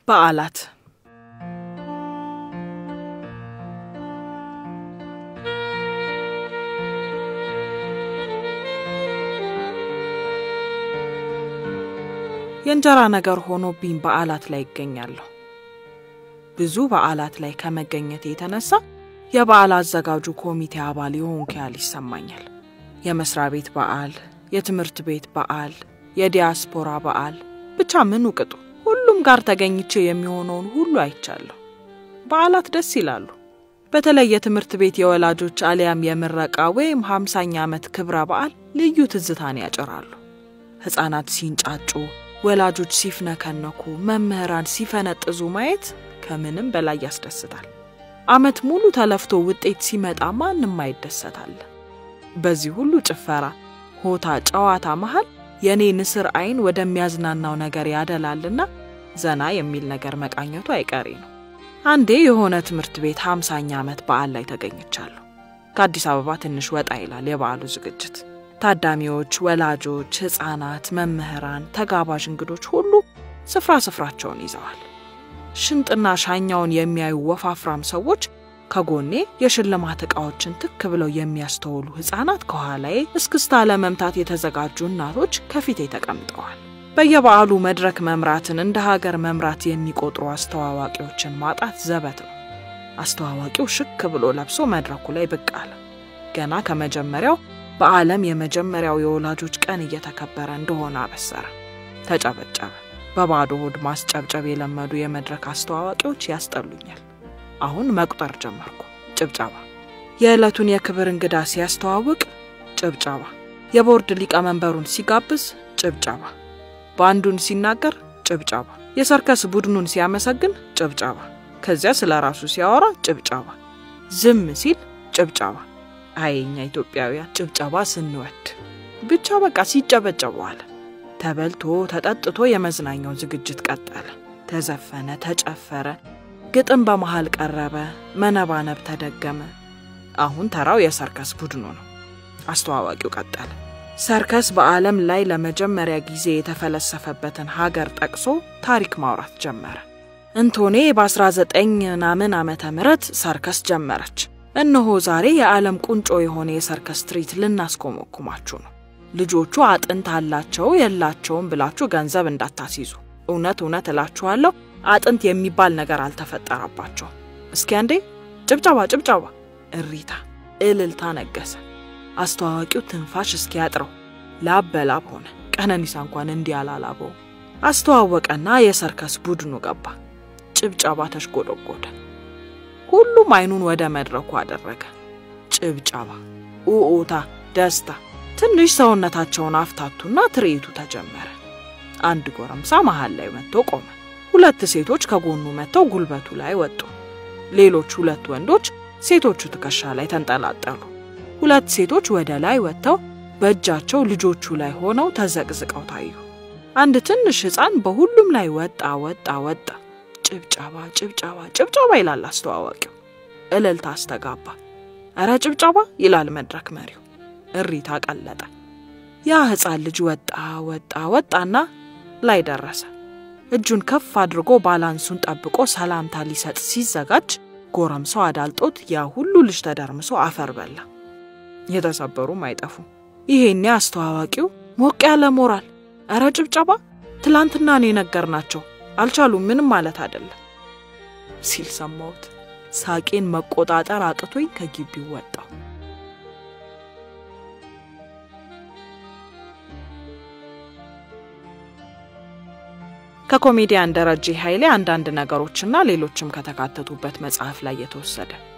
በዓላት የእንጀራ ነገር ሆኖብኝ በዓላት ላይ ይገኛለሁ። ብዙ በዓላት ላይ ከመገኘት የተነሳ የበዓል አዘጋጁ ኮሚቴ አባል የሆንኩ ያህል ይሰማኛል። የመስሪያ ቤት በዓል፣ የትምህርት ቤት በዓል፣ የዲያስፖራ በዓል፣ ብቻ ምኑ ቅጡ ሁሉም ጋር ተገኝቼ የሚሆነውን ሁሉ አይቻለሁ። በዓላት ደስ ይላሉ። በተለይ የትምህርት ቤት የወላጆች አሊያም የምረቃ ወይም ሃምሳኛ ዓመት ክብረ በዓል ልዩ ትዝታን ያጭራሉ። ሕፃናት ሲንጫጩ፣ ወላጆች ሲፍነከነኩ፣ መምህራን ሲፈነጥዙ ማየት ከምንም በላይ ያስደስታል። ዓመት ሙሉ ተለፍቶ ውጤት ሲመጣ ማንም አይደሰታል። በዚህ ሁሉ ጭፈራ፣ ሆታ፣ ጨዋታ መሃል የእኔ ንስር አይን ወደሚያዝናናው ነገር ያደላልና ዘና የሚል ነገር መቃኘቱ አይቀሬ ነው። አንዴ የሆነ ትምህርት ቤት ሃምሳኛ ዓመት በዓል ላይ ተገኝቻለሁ። ከአዲስ አበባ ትንሽ ወጣ ይላል የበዓሉ ዝግጅት። ታዳሚዎች፣ ወላጆች፣ ሕፃናት፣ መምህራን፣ ተጋባዥ እንግዶች ሁሉ ስፍራ ስፍራቸውን ይዘዋል። ሽንጥና ሻኛውን የሚያዩ ወፋፍራም ሰዎች ከጎኔ የሽልማት ዕቃዎችን ትክ ብለው የሚያስተውሉ ሕፃናት ከኋላዬ፣ እስክስታ ለመምታት የተዘጋጁ እናቶች ከፊቴ ተቀምጠዋል። በየበዓሉ መድረክ መምራትን እንደ ሀገር መምራት የሚቆጥሩ አስተዋዋቂዎችን ማጣት ዘበት ነው። አስተዋዋቂው ሽክ ብሎ ለብሶ መድረኩ ላይ ብቅ አለ። ገና ከመጀመሪያው በዓለም የመጀመሪያው የወላጆች ቀን እየተከበረ እንደሆነ አበሰረ። ተጨበጨበ። በባዶ ሆድ ማስጨብጨብ የለመዱ የመድረክ አስተዋዋቂዎች ያስጠሉኛል። አሁን መቁጠር ጀመርኩ። ጭብጨባ። የዕለቱን የክብር እንግዳ ሲያስተዋውቅ ጭብጨባ። የቦርድ ሊቀመንበሩን ሲጋብዝ ጭብጨባ። በአንዱን ሲናገር ጭብጨባ። የሰርከስ ቡድኑን ሲያመሰግን ጭብጨባ። ከዚያ ስለ ራሱ ሲያወራ ጭብጨባ። ዝም ሲል ጭብጨባ። አየኛ ኢትዮጵያውያን ጭብጨባ ስንወድ ብቻ በቃ ሲጨበጨቡ አለ። ተበልቶ ተጠጥቶ የመዝናኛው ዝግጅት ቀጠለ። ተዘፈነ፣ ተጨፈረ፣ ግጥም በመሃል ቀረበ፣ መነባነብ ተደገመ። አሁን ተራው የሰርከስ ቡድኑ ነው። አስተዋዋቂው ቀጠለ። ሰርከስ በዓለም ላይ ለመጀመሪያ ጊዜ የተፈለሰፈበትን ሀገር ጠቅሶ ታሪክ ማውራት ጀመረ። እንቶኔ በ19 ምናምን ዓመተ ምህረት ሰርከስ ጀመረች። እነሆ ዛሬ የዓለም ቁንጮ የሆነ የሰርከስ ትርኢት ልናስኮመኩማችሁ ነው። ልጆቹ አጥንት አላቸው የላቸውም ብላችሁ ገንዘብ እንዳታስይዙ። እውነት እውነት እላችኋለሁ አጥንት የሚባል ነገር አልተፈጠረባቸውም። እስኪ አንዴ ጭብጨባ፣ ጭብጨባ፣ እሪታ፣ እልልታ ነገሰ። አስተዋዋቂው ትንፋሽ እስኪያጥረው ላብ በላብ ሆነ። ቀነኒሳ እንኳን እንዲህ አላላበው። አስተዋወቀና የሰርከስ ቡድኑ ገባ። ጭብጨባ ተሽጎደጎደ። ሁሉም አይኑን ወደ መድረኩ አደረገ። ጭብጨባ፣ ኡኡታ፣ ደስታ። ትንሽ ሰውነታቸውን አፍታቱና ትርኢቱ ተጀመረ። አንድ ጎረምሳ መሃል ላይ መጥቶ ቆመ። ሁለት ሴቶች ከጎኑ መጥተው ጉልበቱ ላይ ወጡ። ሌሎች ሁለት ወንዶች ሴቶቹ ትከሻ ላይ ተንጠላጠሉ። ሁለት ሴቶች ወደ ላይ ወጥተው በእጃቸው ልጆቹ ላይ ሆነው ተዘቅዝቀው ታዩ። አንድ ትንሽ ሕፃን በሁሉም ላይ ወጣ ወጣ ወጣ። ጭብጨባ ጭብጨባ ጭብጨባ ይላል አስተዋዋቂው። እልልታ አስተጋባ። እረ ጭብጨባ ይላል መድረክ መሪው። እሪታ ቀለጠ። ያ ሕፃን ልጅ ወጣ ወጣ ወጣና ላይ ደረሰ። እጁን ከፍ አድርጎ ባላንሱን ጠብቆ ሰላምታ ሊሰጥ ሲዘጋጅ ጎረምሳው አዳልጦት ያ ሁሉ ልጅ ተደርምሶ አፈር በላ። የተሰበሩም አይጠፉም። ይሄኔ አስተዋዋቂው ሞቅ ያለ ሞራል፣ እረ ጭብጨባ፣ ትላንትና ነው የነገርናቸው አልቻሉም፣ ምንም ማለት አይደለም ሲል ሰማሁት። ሳቄን መቆጣጠር አቅቶኝ ከግቢው ወጣሁ። ከኮሜዲያን ደረጀ ኃይሌ አንዳንድ ነገሮችና ሌሎችም ከተካተቱበት መጽሐፍ ላይ የተወሰደ